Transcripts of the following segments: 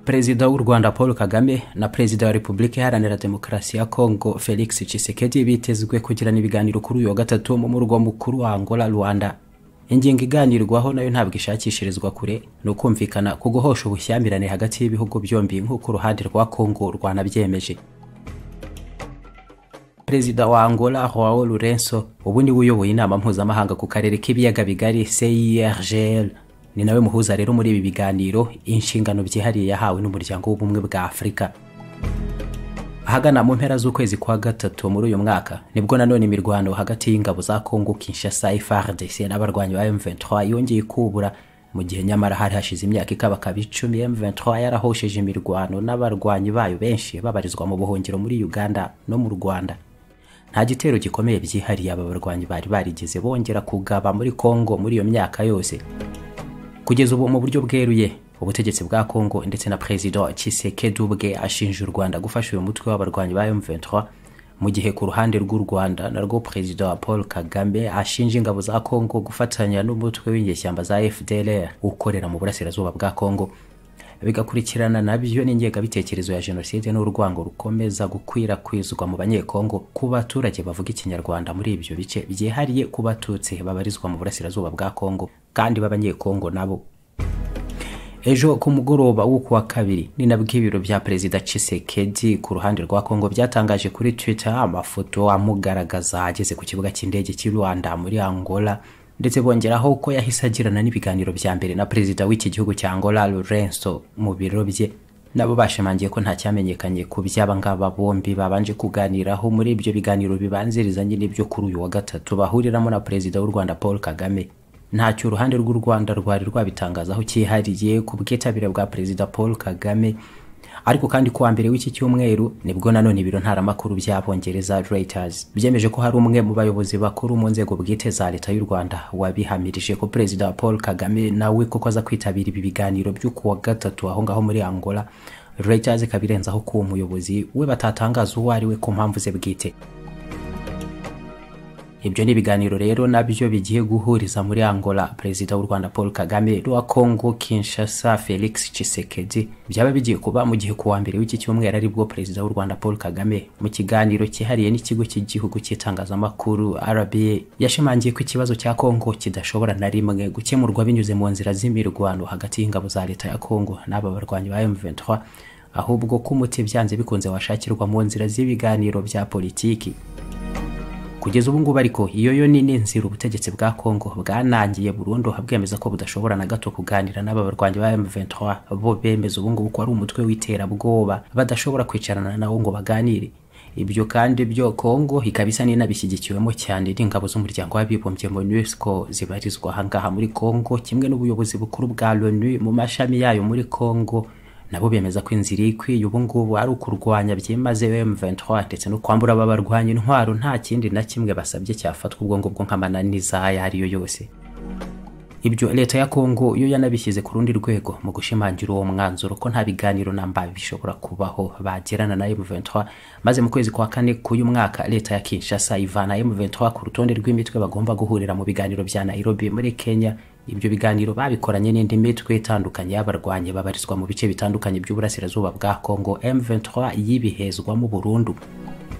perezida w'u rwanda paul kagame na perezida wa repubulika iharanira demokarasi ya kongo felix tshisekedi bitezwe kugirana ibiganiro kuri uyu wa gatatu mu murwa mukuru wa angola rwanda ingingo iganirwaho nayo ntabwo ishakishirizwa kure ni ukumvikana ku guhosha ubushyamirane hagati y'ibihugu byombi nk'uko uruhande rwa kongo rwanabyemeje perezida wa angola joao lourenco ubu niwe uyoboye inama mpuzamahanga ku karere k'ibiyaga bigari cirgl ni nawe muhuza rero muri ibi biganiro inshingano byihariye yahawe n'umuryango w'ubumwe bwa afurika ahagana mu mpera z'ukwezi kwa gatatu muri uyu mwaka nibwo nanone imirwano hagati y'ingabo za kongo kinshasa frdc n'abarwanyi ba m23 yongeye kubura mu gihe nyamara hari hashize imyaka ikabakaba icumi m23 yarahosheje imirwano n'abarwanyi bayo benshi babarizwa mu buhungiro muri uganda no mu rwanda nta gitero gikomeye byihariye aba barwanyi bari barigeze bongera kugaba muri kongo muri iyo myaka yose kugeza ubu mu buryo bweruye ubutegetsi bwa kongo ndetse na perezida Tshisekedi ubwe ashinja u rwanda gufasha uyu mutwe w'abarwanyi ba M23 mu gihe ku ruhande rw'u rwanda narwo perezida wa paul kagame ashinja ingabo za kongo gufatanya n'umutwe w'inyeshyamba za fdlr ukorera mu burasirazuba bwa kongo bigakurikirana nabyo n'ingengabitekerezo ya jenoside n'urwango rukomeza gukwirakwizwa mu banyekongo ku baturage bavuga ikinyarwanda muri ibyo bice byihariye ku batutsi babarizwa mu burasirazuba bwa kongo kandi b'abanyekongo nabo ejo ku mugoroba wo kuwa kabiri ni nabwo ibiro bya perezida Tshisekedi ku ruhande rwa Kongo byatangaje kuri Twitter amafoto amugaragaza ageze ku kibuga cy'indege cy'i Rwanda muri Angola ndetse bongeraho ko yahise agirana n'ibiganiro bya mbere na perezida w'iki gihugu cya Angola Lourenço mu biro bye nabo bashimangiye ko nta cyamenyekanye ku by'aba ngaba bombi babanje kuganiraho muri ibyo biganiro bibanzirizanye n'ibyo kuri uyu wa gatatu bahuriramo na perezida w'u Rwanda Paul Kagame ntacyo uruhande rw'u rwanda rwari rwabitangazaho cyihariye ku bwitabire bwa perezida paul kagame ariko kandi kuwa mbere w'iki cyumweru nibwo nanone ibiro ntaramakuru by'abongereza reuters byemeje ko hari umwe mu bayobozi bakuru mu nzego bwite za leta y'u rwanda wabihamirije ko perezida paul kagame nawe koko aza kwitabira ibi biganiro byo kuwa gatatu aho ngaho muri angola reuters ikaba irenzaho ko uwo muyobozi we batatangaza uwo ari we ku mpamvu ze bwite ibyo ni ibiganiro rero nabyo bigiye guhuriza muri angola perezida w'u rwanda paul kagame n'uwa kongo kinshasa felix Tshisekedi byaba bigiye kuba mu gihe kuwa mbere w'iki cyumweru aribwo perezida w'u rwanda paul kagame mu kiganiro cyihariye n'ikigo cy'igihugu cy'itangazamakuru rba yashimangiye ko ikibazo cya kongo kidashobora na rimwe gukemurwa binyuze mu nzira z'imirwano hagati y'ingabo za leta ya kongo n'aba barwanyi ba m23 ahubwo ko umuti byanze bikunze washakirwa mu nzira z'ibiganiro bya politiki kugeza ubu ngubu ariko iyo yo nini nzira ubutegetsi bwa Kongo bwanangiye burundu habwemeza ko budashobora na gato kuganira n'aba barwanyi ba M23 bo bemeza ubu ngubu ko ari umutwe w'iterabwoba badashobora kwicarana nawo ngo baganire ibyo kandi byo Kongo ikaba isa n'inabishyigikiwemo cyane n'ingabo z'umuryango w'abibumbye MONUSCO zibarizwa ahangaha muri Kongo kimwe n'ubuyobozi bukuru bwa Loni mu mashami yayo muri Kongo nabo bemeza ko inzira ikwiye ubu ngubu ari ukurwanya byimaze M23 ndetse no kwambura aba barwanya intwaro nta kindi na kimwe basabye cyafatwa ubwo ngubwo nk'amananiza ayo ari yo yose ibyo leta ya kongo yo yanabishyize ku rundi rwego mu gushimangira uwo mwanzuro ko nta biganiro namba bishobora kubaho bagirana na M23 maze mu kwezi kwa kane k'uyu mwaka leta ya Kinshasa ivana M23 ku rutonde rw'imitwe bagomba guhurira mu biganiro bya Nairobi muri Kenya ibyo biganiro babikoranye n'indi mitwe itandukanye y'abarwanyi babarizwa mu bice bitandukanye by'uburasirazuba bwa Kongo M23 yibihezwamo burundu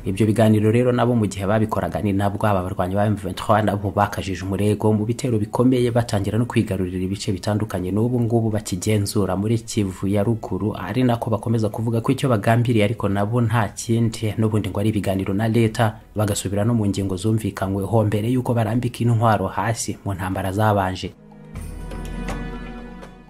ibyo biganiro rero nabo mu gihe babikoraga ni nabwo aba barwanyi ba M23 nabo bakajije umurego mu bitero bikomeye batangira no kwigarurira ibice bitandukanye n'ubu ngubu bakigenzura muri Kivu ya ruguru ari nako bakomeza kuvuga ko icyo bagambiriye ariko nabo nta kindi n'ubundi ngo ari ibiganiro na leta bagasubira no mu ngingo zumvikanyweho mbere y'uko barambika intwaro hasi mu ntambara zabanje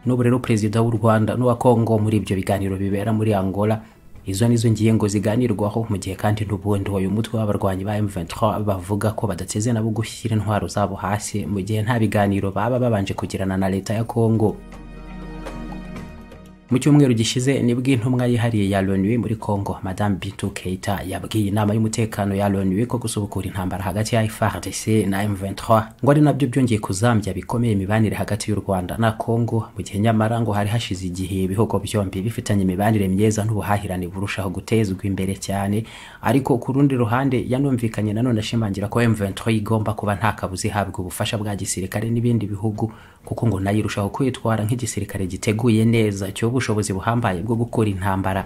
n'ubu rero perezida w'u rwanda n'uwa kongo muri ibyo biganiro bibera muri angola izo nizo ngingo ziganirwaho mu gihe kandi n'ubundi uyu mutwe w'abarwanyi ba M23 bavuga ko badateze nabo gushyira intwaro zabo hasi mu gihe nta biganiro baba babanje kugirana na leta ya kongo mu cyumweru gishize nibwo intumwa yihariye ya Loni muri Kongo Madame Bintou Keita yabwiye inama y'umutekano ya Loni ko gusubukura intambara hagati ya FARDC na M23 ngo ari nabyo byongeye kuzambya bikomeye imibanire hagati y'u Rwanda na Kongo mu gihe nyamara ngo hari hashize igihe ibihugu byombi bifitanye imibanire myiza n'ubuhahirane burushaho gutezwa imbere cyane ariko ku rundi ruhande yanumvikanye nanone ashimangira ko M23 igomba kuba nta kabuzi ihabwa ubufasha bwa gisirikare n'ibindi bihugu kuko ngo nayo irushaho kwitwara nk'igisirikare giteguye neza cyo n'ubushobozi buhambaye bwo gukora intambara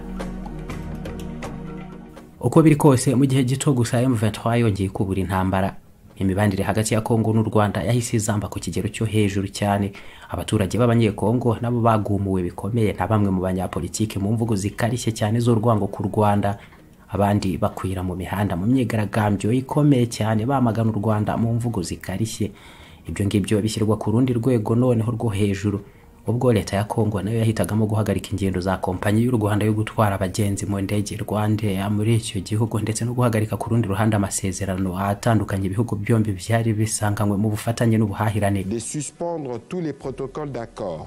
uko biri kose mu gihe gito gusa M23 yongeye kubura intambara imibanire hagati ya Kongo n'u Rwanda yahise izamba ku kigero cyo hejuru cyane abaturage b'abanyekongo nabo bagumuwe bikomeye na bamwe mu banyapolitike mu mvugo zikarishye cyane z'urwango ku Rwanda abandi bakwira mu mihanda mu myigaragambyo ikomeye cyane bamagana u Rwanda mu mvugo zikarishye ibyo ngibyo bishyirwa ku rundi rwego noneho rwo hejuru ubwo leta ya Kongo nayo yahitagamo guhagarika ingendo za kompanyi y'u Rwanda yo gutwara abagenzi mu ndege Rwandair muri icyo gihugu ndetse no guhagarika ku rundi ruhande amasezerano atandukanye ibihugu byombi byari bisanganywe mu bufatanye n'ubuhahirane de suspendre tous les protocoles d'accord,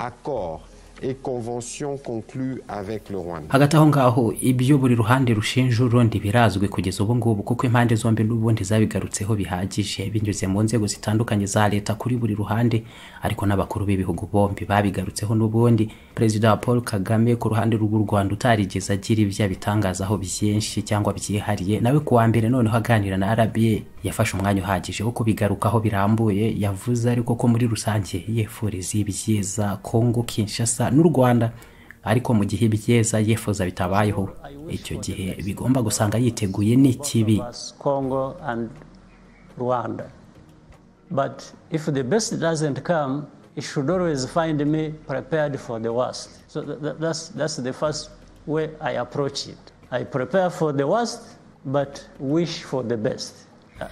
accords et conventions conclus avec le Rwanda. hagati aho ngaho ibyo buri ruhande rushinja urundi birazwi kugeza ubu ngubu kuko impande zombi n'ubundi zabigarutseho bihagije binyuze mu nzego zitandukanye za leta kuri buri ruhande ariko n'abakuru b'ibihugu bombi babigarutseho n'ubundi perezida wa paul kagame ku ruhande rw'u rwanda utarigeze agira ibyo abitangazaho byinshi cyangwa byihariye nawe ku wa mbere noneho aganira na rba yafashe umwanya uhagije wo kubigarukaho birambuye yavuze ariko ko muri rusange yifuriza ibyiza kongo kinshasa n'u rwanda ariko mu gihe ibyeza yifuza bitabayeho icyo gihe bigomba gusanga yiteguye n'ikibi was Congo and Rwanda. But if the best doesn't come, it should always find me prepared for the worst. So tha- tha- that's, that's the first way I approach it. I prepare for the worst, but wish for the best.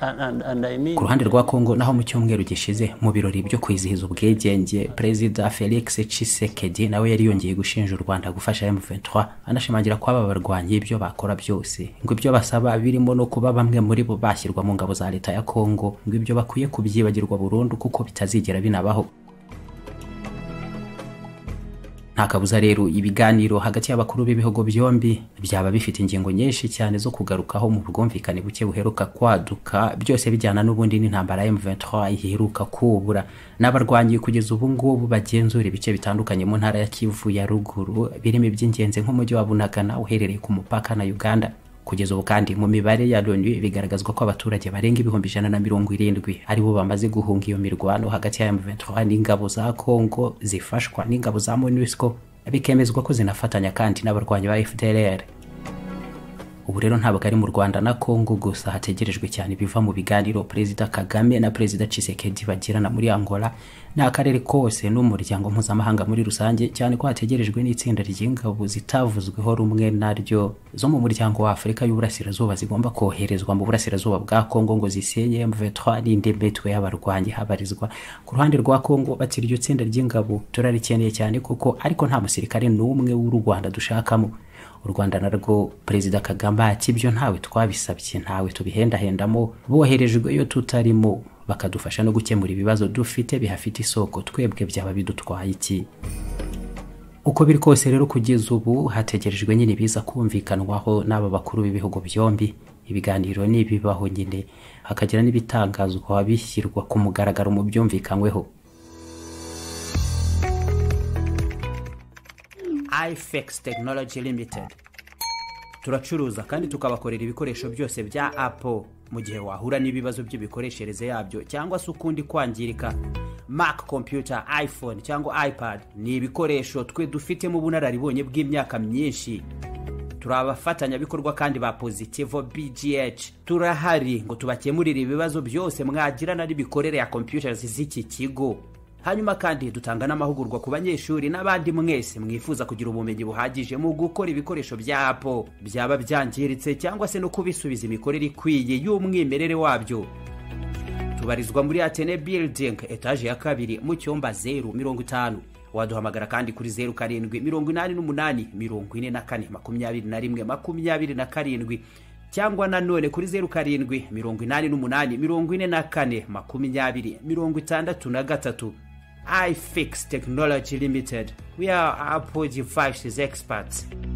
And, and, and I mean, ku ruhande rwa kongo naho mu cyumweru gishize mu birori byo kwizihiza ubwigenge perezida felix cisekedi nawe yari yongeye gushinja u rwanda gufasha m23 anashimangira ko aba barwanyi ibyo bakora byose ngo ibyo basaba birimo no kuba bamwe muri bo bashyirwa mu ngabo za leta ya kongo ngo ibyo bakwiye kubyibagirwa burundu kuko bitazigera binabaho nta kabuza rero ibiganiro hagati y'abakuru b'ibihugu byombi byaba bifite ingingo nyinshi cyane zo kugarukaho mu bwumvikane buke buheruka kwaduka byose bijyana n'ubundi n'intambara ya M23 iheruka kubura n'abarwanyi kugeza ubu ngubu bagenzura ibice bitandukanye mu ntara ya Kivu ya ruguru birimo iby'ingenzi nk'umujyi wa Bunagana uherereye ku mupaka na Uganda kugeza ubu kandi mu mibare ya Loni bigaragazwa ko abaturage barenga ibihumbi ijana na mirongo irindwi aribo bamaze guhunga iyo mirwano hagati ya M23 n'ingabo za Congo zifashwa n'ingabo za MONUSCO bikemezwa ko zinafatanya kandi n'abarwanyi ba FDLR ubu rero ntabwo ari mu Rwanda na Congo gusa hategerejwe cyane biva mu biganiro Perezida Kagame na Perezida Tshisekedi bagirana muri Angola n'akarere kose n'umuryango mpuzamahanga muri rusange cyane ko hategerejwe n'itsinda ry'ingabo zitavuzweho rumwe naryo zo mu muryango wa Afurika y'Uburasirazuba zigomba koherezwa mu burasirazuba bwa Congo ngo zisenye M23 n'indi mitwe y'abarwanyi habarizwa ku ruhande rwa Congo bati iryo tsinda ry'ingabo turarikeneye cyane kuko ariko nta musirikare n'umwe w'u Rwanda dushakamo u rwanda narwo perezida kagame ati ibyo ntawe twabisabye ntawe tubihendahendamo boherejwe iyo tutarimo bakadufasha no gukemura ibibazo dufite bihafite isoko twebwe byaba bidutwaye iki uko biri kose rero kugeza ubu hategerejwe nyine biza kumvikanwaho n'aba bakuru b'ibihugu byombi ibiganiro nibibaho nyine hakagira n'ibitangazwa bishyirwa ku mugaragaro mu byumvikanyweho ifex tekinoloji limitedi turacuruza kandi tukabakorera ibikoresho byose bya apo mu gihe wahura n'ibibazo by'imikoreshereze yabyo cyangwa se ukundi kwangirika mac computer iphone cyangwa ipad ni ibikoresho twe dufitemo ubunararibonye bw'imyaka myinshi turi abafatanyabikorwa kandi ba positivo bgh turahari ngo tubakemurire ibibazo byose mwagirana n'imikorere ya computers z'iki kigo hanyuma kandi dutanga n'amahugurwa ku banyeshuri n'abandi mwese mwifuza kugira ubumenyi buhagije mu gukora ibikoresho bya apo byaba byangiritse cyangwa se no kubisubiza imikorere ikwiye y'umwimerere wabyo tubarizwa muri atene building etaje ya kabiri mu cyumba zeru mirongo itanu waduhamagara kandi kuri zeru karindwi mirongo inani n'umunani mirongo ine na kane makumyabiri na rimwe makumyabiri na karindwi cyangwa nanone kuri zeru karindwi mirongo inani n'umunani mirongo ine na kane makumyabiri mirongo itandatu na gatatu ifix technology limited we are apple devices experts